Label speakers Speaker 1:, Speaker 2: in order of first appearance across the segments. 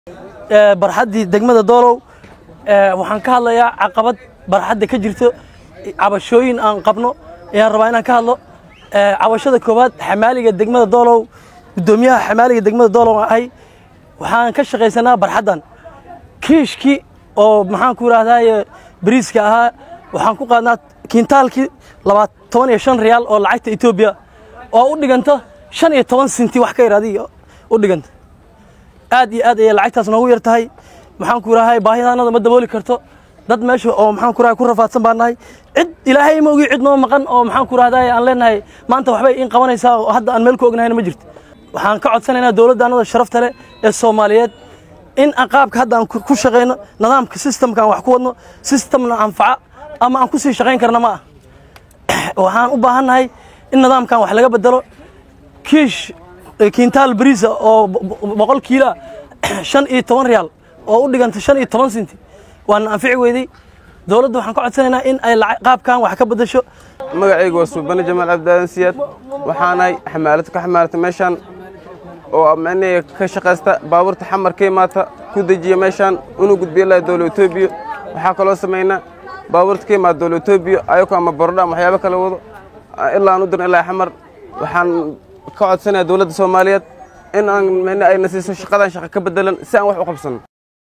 Speaker 1: barxaddii degmada doolow waxaan ka hadlayaa caqabad barxadda ka jirto cabashooyin aan qabno ayaan rabaa inaan ka hadlo cabashada koowaad xamaaliga degmada doolow guddoomiyaha xamaaliga degmada doolow ahay waxaan ka shaqaysanaa barxaddan kiishkii oo maxaan ku idhaahdaye bariiska ahaa waxaan ku qaadnaa kiintaalkii labaa toban iyo shan riyaal oo lacagta etoobiya oo u dhiganta shan iyo toban sinti wax ka yaraadi u dhiganta aad iyo aad ayay lacagtaas noogu yar tahay maxaan ku idhahay baahidaanada ma dabooli karto dad meesha oo maxaan ku idhahay ku rafaadsan baan nahay cid ilaahay ma ogi cid noo maqan oo maxaan ku idhahdaye aan leenahay maanta waxbay in qabanaysaa oo hadda aan meel ku ognahayna ma jirto waxaan ka codsanaynaa dowladda annada sharafta leh ee soomaaliyeed in aan qaabka hadda aan ku shaqayno nidaamka systemka aan wax ku wadno systemna anfaca ama aan ku sii shaqayn karna ma ah waxaan u baahannahay in nidaamkan wax laga bedelo kiish kiintaal bariisa oo boqol kiila shan iyo toban riyaal oo u dhiganta shan iyo toban sinti waana anfici weydey dowladda waxaan ka codsanaynaa in ay qaabkan wax ka bedesho
Speaker 2: magacayga waa suubane jamaal cabdaadan siyaad waxaanahay xamaalad ka xamaalata meeshaan oo micnihii ka shaqaysta baabuurta xamar ka imaata ku dejiya meeshaan inuu gudbiyo ilaa dowla etoobiya waxaa kaloo samaynaa baabuurta ka imaata dowla etoobiya ayagoo ama bordha ama waxyaabo kala wado ilaa aan u dirna ilaa xamar waxaan ka codsanayaa dowladda soomaaliyeed in aan micni ayna siiso shaqadan shaqa ka bedelan si aan wax u qabsanno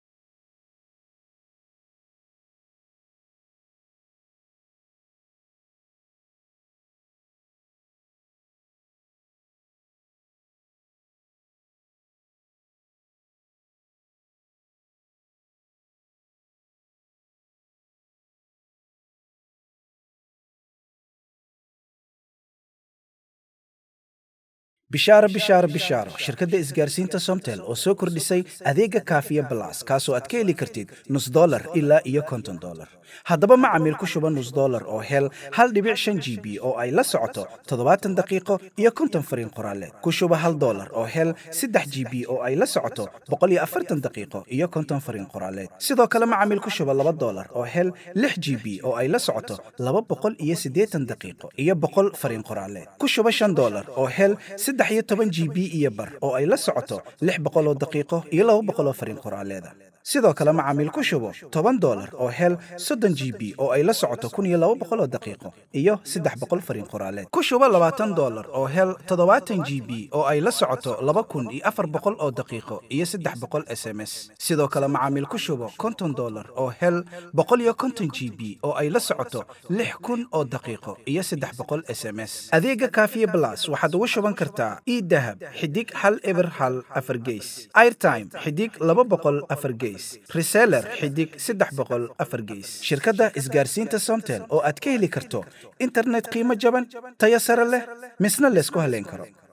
Speaker 3: bishaaro bishaaro bishaaro shirkadda isgaarsiinta somtel oo soo kordhisay adeega kaafiya balas kaasoo aad ka heli kartid nus dolar ilaa iyo konton dolar haddaba macamiil ku shuba nus dolar oo hel hal dhibic shan g b oo ay la socoto toddobaatan daqiiqo iyo konton fariin qoraaleed ku shuba hal dolar oo hel saddex g b oo ay la socoto boqol iyo afartan daqiiqo iyo konton fariin qoraaleed sidoo kale macamiil ku shuba laba dolar oo hel lix g b oo ay la socoto laba boqol iyo siddeetan daqiiqo iyo boqol fariin qoraaleed ku shuba shan dolar oo hel saddex iyo toban g b iyo bar oo ay la socoto lix boqoloo daqiiqo iyo laba boqoloo fariin qoraaleeda sidoo kale macaamiil ku shubo toban dolar oo hel soddon g b oo ay la socoto kun iyo laba boqoloo daqiiqo iyo saddex boqol fariin qoraaleed ku shubo labaatan dolar oo hel toddobaatan g b oo ay la socoto laba kun iyo afar boqol oo daqiiqo iyo saddex boqol s m s sidoo kale macaamiil ku shubo konton dolar oo hel boqol iyo konton g b oo ay la socoto lix kun oo daqiiqo iyo saddex boqol s m s adeega kaafiye blas waxaad ugu shuban kartaa idahab xidig hal eber hal afar geys airtime xidig laba boqol afar geys reseller xidig saddex boqol afar geys shirkadda isgaarsiinta somtel oo aad ka heli karto internet qiimo jaban tayo sare leh misna laysku haleyn karo